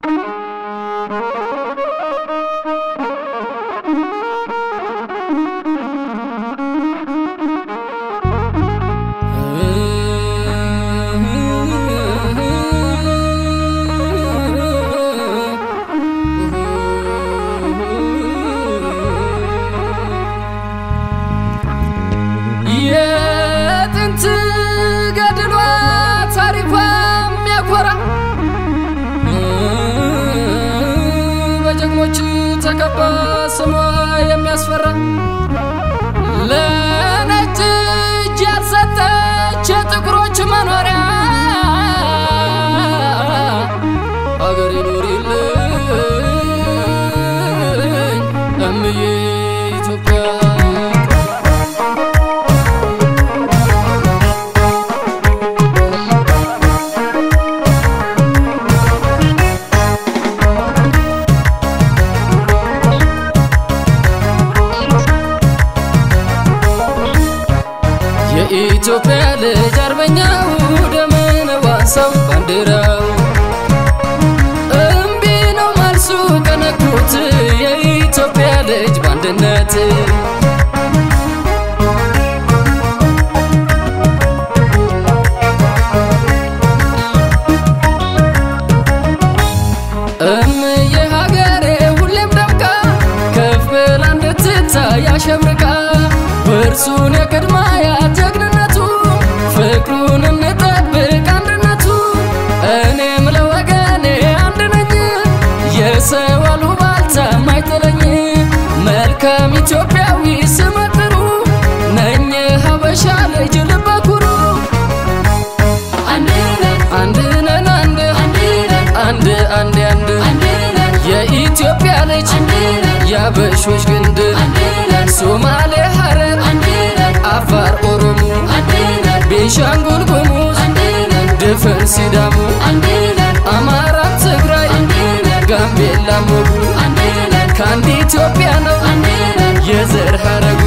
የጥንት ገድሏ ታሪኳ የሚያኮራ በጀግኖች ተከባ ስሟ የሚያስፈራ ለነጭ እጅ ያልሰጠች የጥቁሮች መኖሪያ አገሬ ኑሪልኝ እምዬ ኢትዮጵያ የኢትዮጵያ ልጅ አርበኛው ደመነ ዋሰው ባንዲራው እምቢ ነው መልሱ ቀነኩት የኢትዮጵያ ልጅ በአንድነት እምዬ ሀገሬ ሁሌም ደምቃ ከፍ ብላ እንድትታይ አሸብርቃ ውርሱን የቅድማያ ጀግንነቱ ፍቅሩን እንጠብቅ አንድነቱ እኔም ለወገኔ አንድ ነኝ የሰው አሉባልታ ማይጥለኝ መልካም ኢትዮጵያዊ ስመጥሩ ነኝ ሀበሻ ልጅ ልበ ኩሩ አንድ ነን አንድ አንድ አንድ አንድ የኢትዮጵያ ልጅ የአበሾች ግንድ ሶማሌ፣ ሀረር፣ አፋር፣ ኦሮሞ፣ ቤንሻንጉል ጉሙዝ፣ ድፍን ሲዳሞ፣ አማራ፣ ትግራይ፣ ጋምቤላ፣ ሞጉ ከአንድ ኢትዮጵያ ነው የዘር ሀረጉ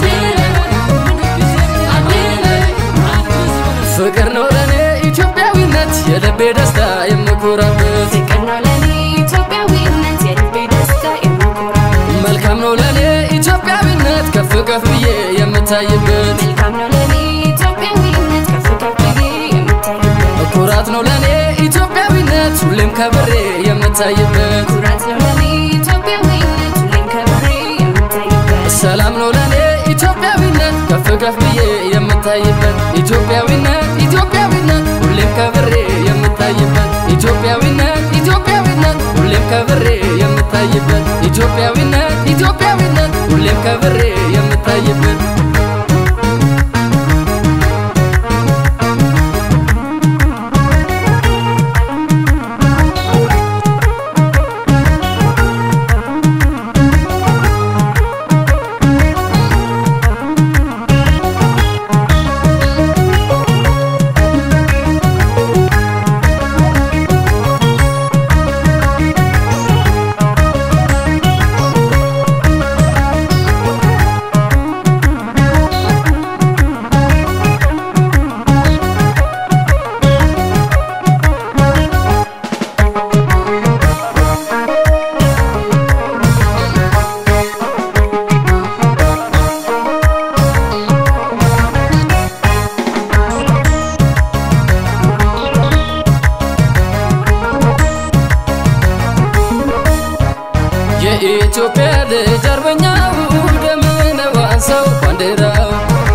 ፍቅር ነው ለእኔ ኢትዮጵያዊነት የልቤ ደስታ የምኮራበት ፍቅር ነው ለኔ ኢትዮጵያዊነት የልቤ ደስታ የምኮራበት መልካም ነው ለእኔ ኢትዮጵያዊነት ከፍ ከፍ ብዬ የምታይበት መልካም ነው ለኔ ኢትዮጵያዊነት ከፍ ከፍ ብዬ የምታይበት ኩራት ነው ለእኔ ኢትዮጵያዊነት ሁሌም ከብሬ የምታይበት ኩራት ነው ለኔ ኢትዮጵያዊነት ሁሌም ከብሬ የምታይበት ሰላም ነው ለእኔ ኢትዮጵያዊነት ከፍ ከፍ ብዬ የምታይበት ኢትዮጵያዊነት ኢትዮጵያዊነት ሁሌም ከብሬ የምታይበት ኢትዮጵያዊነት ኢትዮጵያዊነት ሁሌም ከብሬ የምታይበት ኢትዮጵያዊነት ኢትዮጵያዊነት ሁሌም ከብሬ የምታይበት የኢትዮጵያ ልጅ አርበኛው ደመነ ዋሰው ባንዲራው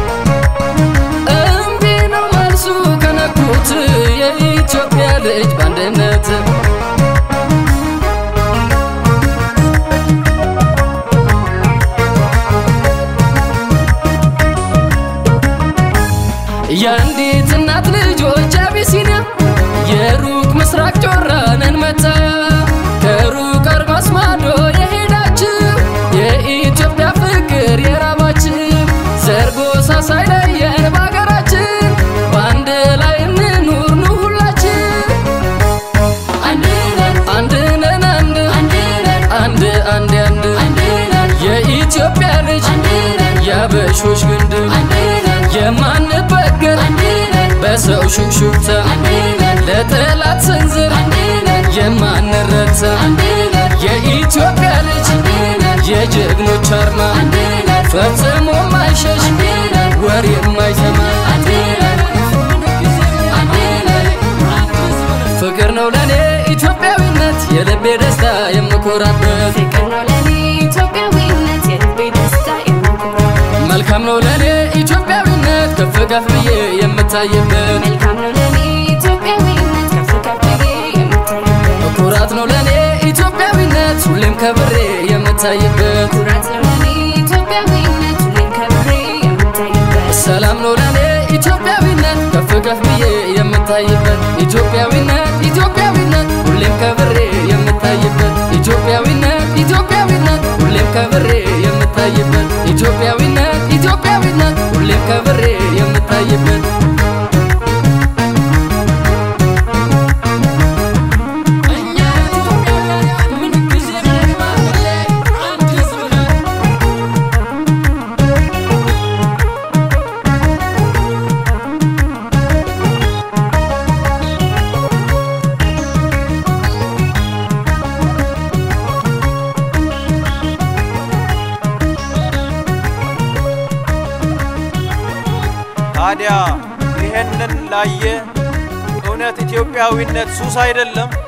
እምቢ ነው መልሱ ከነኩት የኢትዮጵያ ልጅ በአንድነት የአንዲት እናት ልጆች አቢሲኒያ የሩቅ ምስራቅ ጮራንን መታ ከሩቅ አድማስ ማዶ የሄዳችሁ የኢትዮጵያ ፍቅር የራባችሁ ዘር ጎሳ ሳይለየን በሀገራችን በአንድ ላይ እንኑር ኑ ሁላችን አንድ ነን አንድ ነን አንድ አንድ አንድ አንድ የኢትዮጵያ ልጅ የአበሾች ግንድ የማንበገር በሰው ሹክሹክታ ለጠላት ስንዝር የማንረታ የኢትዮጵያ ልጅ የጀግኖች አርማ ፈጽሞ ማይሸሽ ወሬ የማይሰማ ፍቅር ነው ለኔ ኢትዮጵያዊነት የልቤ ደስታ የምኮራበት ፍቅር ነው ለኔ ኢትዮጵያዊነት የልቤ ደስታ የምኮራበት መልካም ነው ለኔ ኢትዮጵያዊነት ከፍ ከፍ ብዬ የምታይበት መልካም ነው ለኔ ኢትዮጵያዊነት ከፍ ከፍ ብዬ የምታይበት ኩራት ነው ለኔ ኢትዮጵያዊነት ሁሌም ከብሬ የምታይበት ኩራት ነው ለኔ ኢትዮጵያዊነት ሁሌም ከብሬ የምታይበት ሰላም ነው ለኔ ኢትዮጵያዊነት ከፍ ከፍ ብዬ የምታይበት ኢትዮጵያዊነት ኢትዮጵያዊነት ሁሌም ከብሬ የምታይበት ኢትዮጵያዊነት ኢትዮጵያዊነት ሁሌም ከብሬ የምታይበት ኢትዮጵያዊነት ኢትዮጵያዊነት ሁሌም ከብሬ የምታይበት እኛ ኢትዮጵያውያን ምን ጊዜ አንድ ህዝብ ነን። ታዲያ ይሄንን ላየ እውነት ኢትዮጵያዊነት ሱስ አይደለም?